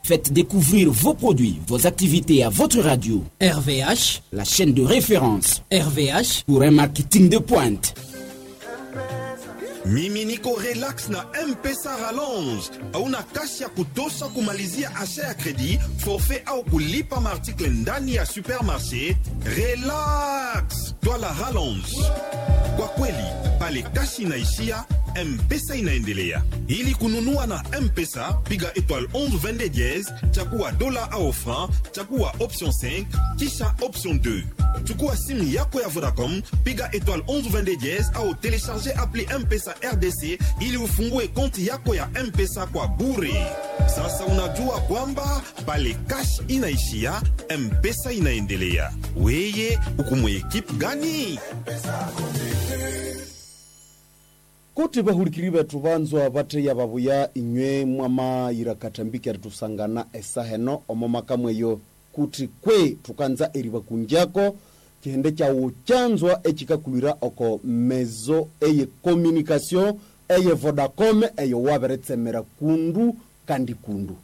Faites découvrir vos produits, vos activités à votre radio. RVH, la chaîne de référence RVH pour un marketing de pointe. mimi niko relax na mpesa rallonge hauna kasi ya kutosha kumalizia asha ya kredi forfait au kulipa maartikle ndani ya supermarché relax twala rallonge kwa kweli pale kasi inaishia mpesa inaendelea ili kununua na mpesa piga étoile 11 22 diez chakuwa dola au franc chakuwa option 5 kisha option 2 chukua simu yako ya vodacom piga étoile 11 22 diez au telecharge appli mpesa rdc ili ufungue konti yako ya mpesa kwa bure sasa unajua kwamba pale cash inaishia mpesa inaendelea weye ukumwe ekipe gani kuti vahulukiri vethu vanzwa vattheya vavuya inywe mwamayira katambiki ari tusangana esaheno omo makamweyo kuti kwe tukanza eri vakunjako kihende kyawu kyanzwa ecikakulwira oko mezo eye communication eye vodacom eyo waveretsemera kundu kandi kundu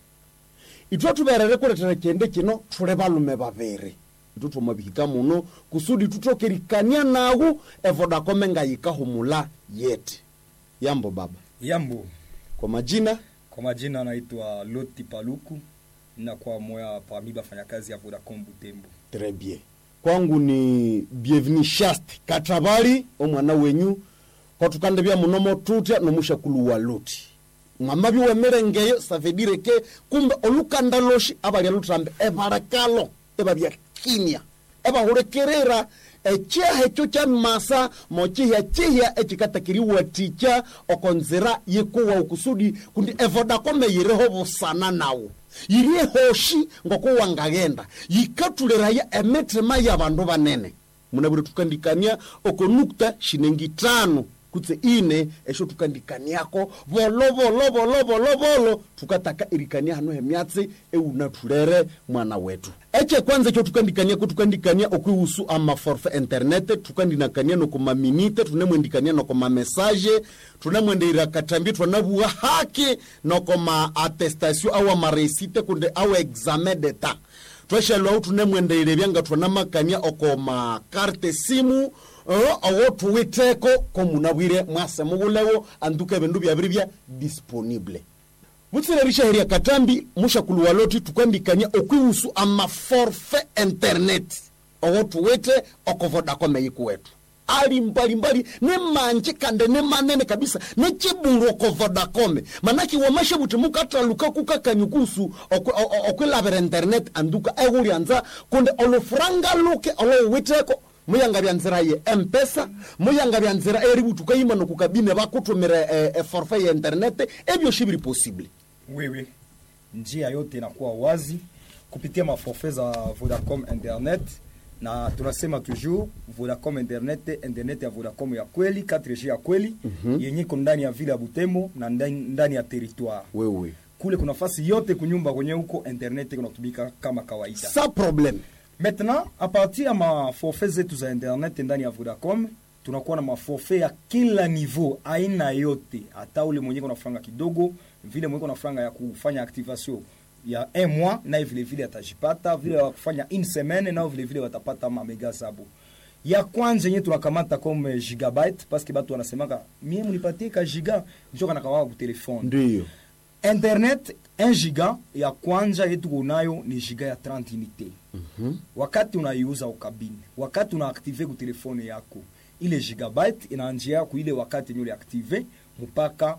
itwe tuverere kuletera kihende kino thule valume vaviri itu twomavihika muno kusudi tutokerikania nawu evodacom engayikahumula yete yambo baba Yambo, kwa majina kwa majina naitwa Loti Paluku na kwa moya parmi bafanyakazi ya Vodacom Butembo. très bien kwangu ni bienvenu shast katabali omwana wenyu kwatukande bya munomo tutya nomushakulu wa loti mwama biwemerengeyo savedire ke kumbe olukanda loshi abalya lutambe ebalekalo ebabya kinya ebahulekerera ekyaha ekyo kya masa mokihya kihya ekikatakiriwatikya okonzira yikuwa okusudi kundi evodakome yiriho busana nawo yiri ehoshi ngokuwangaghenda yikatuliraya emitima y'abandu banene munabire tukandikania oko nukta shinengi tano kutse ine esho tukandikaniako bolo bolo bolo bolo bolo tukataka irikania hano hemyatsi eunatulere mwana wetu eche kwanza ekyo tukandikaniako tukandikania okwihusu amaforfe internet tukandinakania nokomaminite tunemwendikania nokomamesaje tunemwendeira katambi twanabuwa haki nokoma attestation awa maresite kunde awa examen d'etat tweshelwahu tunemwendeire byanga twanamakania oko makarte simu uh, owo tuwiteko komunabwire mwase mubulewo anduka ebindu byabiri bya disponible butsirerisha heria katambi mushakulu waloti tukwandikania okwihusu amaforfe internet owo tuwite oko vodacom eyikuwetu ali mbalimbali ne manje kande ne manene kabisa ne chibulu oko vodacom manaki wamashe buti mukataluka kukakanyukusu okwilavira internet anduka ehulyanza kunde olufuranga luke olowiteko muyanga bya nzira ye mpesa muyanga bya nzira eributuka yima nokukabine bakutumira e, e forfait ya internet ebyoshi biri possible Wewe, njia yote inakuwa wazi kupitia maforfait za Vodacom Internet na tunasema toujours Vodacom Internet, internet ya Vodacom ya kweli 4G ya kweli mm-hmm. yenye iko ndani ya vile ya Butembo na ndani, ndani ya territoire wewe kule kuna fasi yote kunyumba kwenye huko internet kunatumika kama kawaida. sa problème Maintenant, à partir ya maforfait zetu za internet ndani ya Vodacom tunakuwa na maforfait ya kila niveau, aina yote, hata ule mwenye kuna franga kidogo, vile mwenye kuna franga ya kufanya activation ya un mois, naye vile vile atajipata, vile wa kufanya une semaine, nao vile vile watapata mamega zabo. Ya kwanza yenye tunakamata comme gigabyte parce que batu wanasemaka mie munipatie ka giga njo kanakamaka ku telefone ndiyo internet 1 giga ya kwanza yetu kunayo ni giga ya 30 unité Mhm. wakati unaiuza ukabine wakati unaaktive ku telefone yako ile gigabyte inaanjia ku ile wakati yenye uliaktive mpaka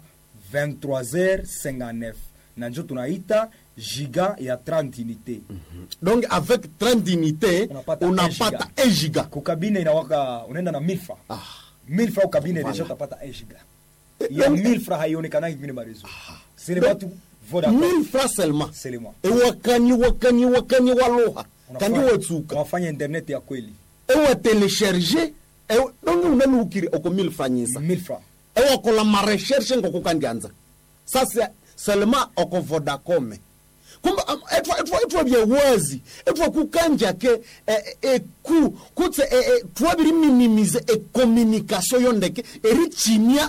23h59 na njo tunaita giga ya 30 unité donc avec 30 unité Unapata unapata 1 1 giga kukabine inawaka unaenda na 1000 francs ah. 1000 francs ukabine Voilà. deja utapata 1 giga Eh, ya donc- 1000 francs haionekanaki kwingine marezo sile Donc, batu Vodacom 1000 francs seulement c'est le mois ewakani wakani wakani waluha kandi Unafanya- watsuka unafanya internet ya kweli ewatelecharge ewa- donc unaluhukire oko 1000 francs nyisa 1000 francs ewakola marecherche ngokukandianza sasa seulement oko vodacom kumbe am- etwa etwa etwa byewazi etwa kukanja ke eh, eh, eku kutse eh, eh, twabiri minimize ecommunication yondeke erichimia